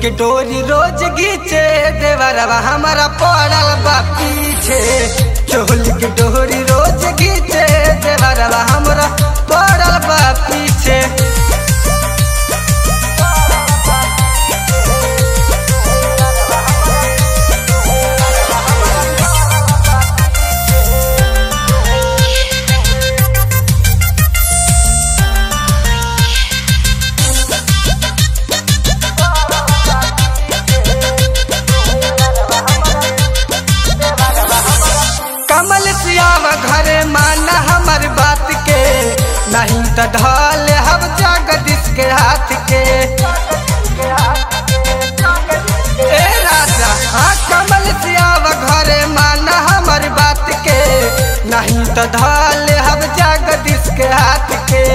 के डोरी रोज घीचे देवरवा हमारा पड़ल बा पीछे चोली के डोरी रोज घीचे देवरवा हमारा पड़ल बा पीछे कमल सियावा घरे माना हमार बात के नहीं तो ढल हम जगदीश के हाथ के ए राजा हाँ कमल सियावा घरे माना हमार बात के नहीं तो ढल हम जगदीश के हाथ के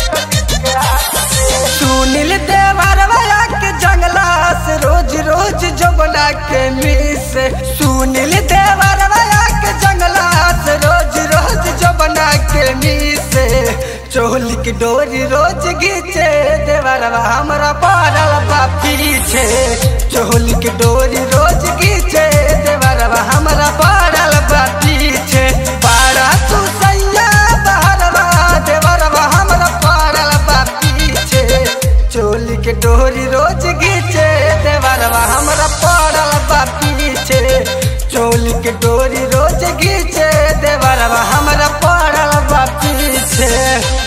सुनील देवर वाला के जंगला से रोज रोज जमुना के मिस सुनील देवर वाला के जंगला से रोज रोज जमुना के मिस चोली की डोरी रोज घीचे देवरवा हमरा पड़ल बा पीछे चोली की डोरी रोज घीचे देवरवा हमरा पड़ल बा पीछे पारा तू सैया बहरवा देवरवा हमरा पड़ल बा पीछे चोली के डोरी रोज घीचे देवरवा हमरा पड़ल बा पीछे चोली के डोरी रोज घीचे देवरवा हमरा पड़ल बा पीछे